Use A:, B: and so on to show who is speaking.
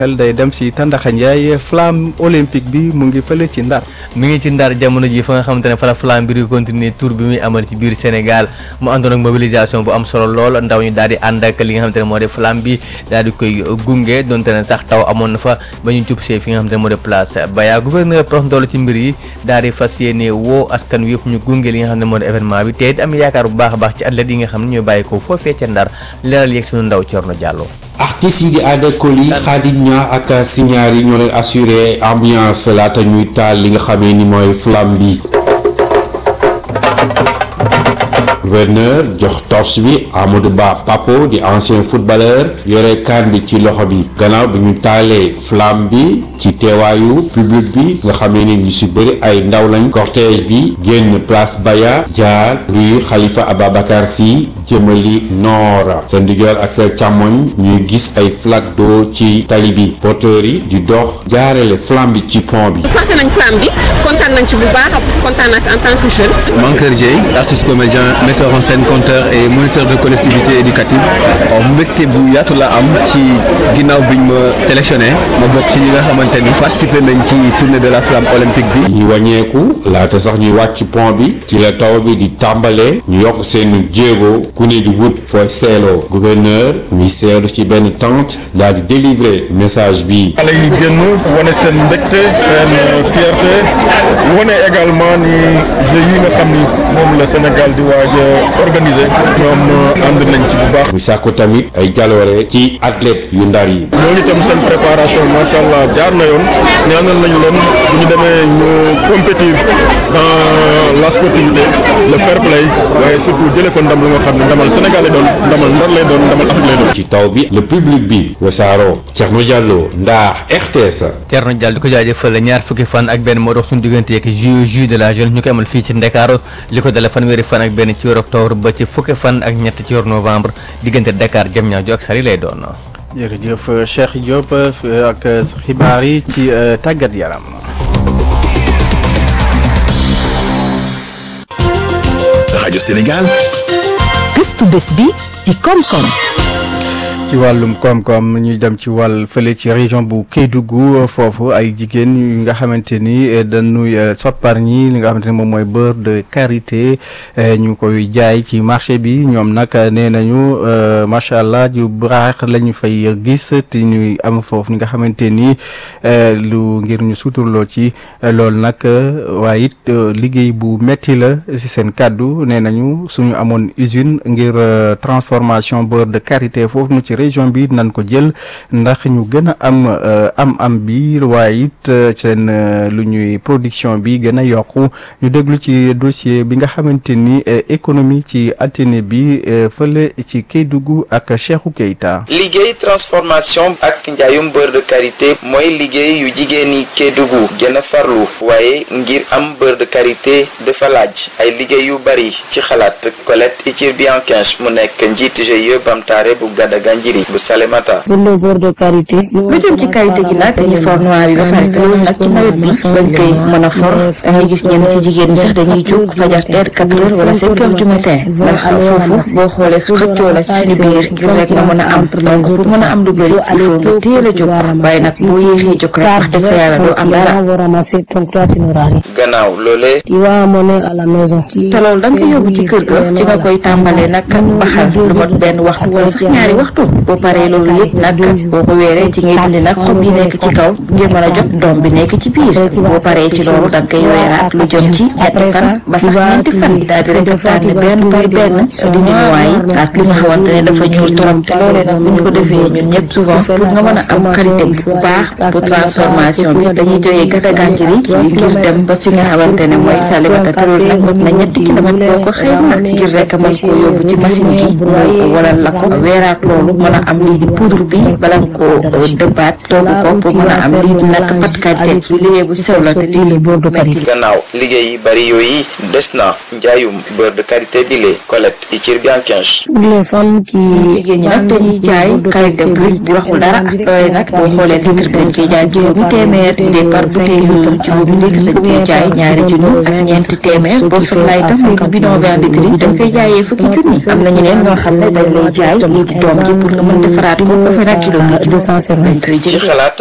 A: xel day dem si Tandaxa Ndiaye flamme olympique bi mu ngi fële ci Ndar.
B: mi ngi ci Ndar jamono ji fa nga xamante ne fa la flamme bi di continuer tour bi muy amal ci biir Sénégal mu àndoon ak mobilisation bu am solo lool ndaw ñu daal di ànd ak li nga xamante ne moo di flamme bi daal di koy gunge donte ne sax taw amoon na fa ba ñu jub see fi nga xamante ne moo di place Baya gouverneur prox ndoolu ci mbir yi daal di fas yéene woo askan wi yëpp ñu gunge li nga xam ne moo di événement bi te it am yaakaar bu baax a baax ci athlètes yi nga xam ne ñooy bàyyi ko foofee ca Ndar leeral yeeg suñu ndaw Thierno Diallo
C: artistes yi di Ada Coly Khadim Nia ak Signaar yi ñoo leen assuré ambiance laata ñuy taal li nga xamee ni mooy flamme bi gouverneur jox torche bi Amadou Ba Papo di ancien footballeur yore kaan bi ci loxo bi gannaaw bi ñu taalee flamme bi ci teewaayu public bi nga xamee ni ñu si bëri ay ndaw lañ cortège bi génn place Baya jaar rue Khalifa Ababacar Sy jëmali nord seen ndijoor ak seen càmmoñ ñuy gis ay flaque d'eau ci tali bi porteurs yi di dox jaarale flamme bi ci pont bi.
D: porté nañ flamme bi kontaan nañ ci bu baax kontaan naa si en tant que jeune.
E: Mankeur Dieye artiste comédien metteur en scène conteur et moniteur de collectivité éducative mbégte bu yaatu la am ci ginnaaw biñ ma sélectionné ma bokk ci ñi nga xamante ni participé nañ ci tournée de la flamme olympique bi.
C: ñu wàññeeku laata sax ñuy wàcc pont bi ci la taw bi di tàmbalee ñu yokk seen jéego ku ne di wut fooy seeloo gouverneur mi seelu ci benn tente daal di délivrer message bi.
F: xale yi génn wane seen mbégte seen fierté wane également ni jeux yi nga xam ni moom la Sénégal di waaj a organiser ñoom ànd nañ ci bu baax.
C: muy sàkku tamit ay jaloore ci athlète yu ndar yi.
F: ñooñu tam seen préparation macha allah jaar na yoon ñaanal nañu leen bu ñu demee ñu compétir dans la sportivité le fair play waaye surtout jëlee fa ndam lu nga xam ne ndamal Sénégal lay doon ndamal Ndar lay doon ndamal Afrique lay doon.
C: ci taw bi le public bi wasaaroo Thierno Diallo Ndar RTS.
B: Thierno Diallo di ko jaajëfal ñaar fukki fan ak benn moo dox suñu diggante ak jeux jeux de la jeune ñu koy amal fii ci Ndakaaru li ko dale fanweeri fan ak benn ci weeru octobre ba ci fukki fan ak ñett ci weeru novembre diggante Dakar Diamniadio ak Saly lay doon.
A: jërëjëf Cheikh Diop ak xibaar yi ci tàggat yaram.
G: rajo Sénégal.
H: gëstu bés bi ci koom-koom.
A: ci wàllum koom-koom ñuy dem ci wàll fële ci région bu Kédougou foofu ay jigéen yu nga xamante ni dañuy soppar ñi li nga xamante ni moom mooy beurre de karité ñu koy jaay ci marché bi ñoom nag nee nañu macha allah ju baax la ñu fay gis te ñuy am foofu li nga xamante ni lu ngir ñu suturloo ci loolu nag waaye it liggéey bu metti la si seen kàddu nee nañu suñu amoon usine ngir transformation beurre de karité foofu nu ci région bi nan ko jël ndax ñu gën a am am am bi waaye it seen lu ñuy production bi gën a yokku ñu déglu ci dossier bi nga xamante ni économie ci atene bi fële ci Kédougou ak Cheikhou Keita
I: liggéey transformation ak njaayum beurre de karité mooy liggéey yu jigéen yi Kédougou gën a farlu waaye ngir am beurre de karité dafa laaj ay liggéey yu bari ci xalaat Colette Itir Bianquinche mu nekk njiit GIE Bamtare bu Gadaga Njiri bu Salemata.
J: pour le beurre de karité.
K: lu jëm ci karité gi nag dañuy for noir yi ba pare te loolu nag ci nawet bi lañ koy mën a for da ngay gis ñenn ci jigéen ñi sax dañuy jóg fajar teer quatre heures wala cinq heures du matin ndax foofu boo xoolee xëccoo la ci suñu biir ngir rek nga mën a am donc pour mën a am lu bëri il faut nga teel a jóg waaye nag boo yéexee jóg rek wax dëgg yàlla doo am dara.
I: gannaaw loolee.
K: te loolu da nga koy yóbbu ci kër ga ci nga koy tàmbalee nag baxal lu mot benn waxtu wala sax ñaari waxtu boo paree loolu yëpp nag boo ko weeree ci ngay dindi nag xob yi nekk ci kaw ngir mën a jot doom bi nekk ci biir boo paree ci loolu da nga koy weeraat lu jëm ci ñetti fan ba sax ñeenti fan daal di rek tànn benn par benn dindi noix yi ak li nga xamante ne dafa ñuul trop te loolee nag bu ñu ko defee ñun ñëpp souvent pour nga mën a am qualité bu baax pour transformation bi dañuy jógee Gadaganjiri ngir dem ba fi nga xamante ne mooy Salimata te loolu nag mot na ñetti kilomètre boo ko xayma ngir rek mën koo yóbbu ci machine gi mu wala la ko weeraat loolu mën a am lii di poudre bi bala nga koo dëbbaat togg ko pour mën a am lii di nag pat qualité bi liggéey bu sew la te lii di beurre de karité
I: gannaaw liggéey yi bari yooyu des na njaayum beurre de karité bile Colette Itir Bianquinche
K: jigéen ñi nag dañuy jaay karité brut bu raxul dara loolee nag boo xoolee litre bi dañ koy jaay juróomi téeméer des par bouteille yu itam juróomi litre dañ koy jaay ñaari junni ak ñeenti téeméer boo soxlaa itam lii di bidon vingt litres yi dañ koy jaayee fukki junni am na ñeneen ñoo xam ne dañ lay jaay lii di doom ji pour nga nga mën defaraat ko ba fa nag kilo bi lañ koy
I: ci
K: jël
I: xalaat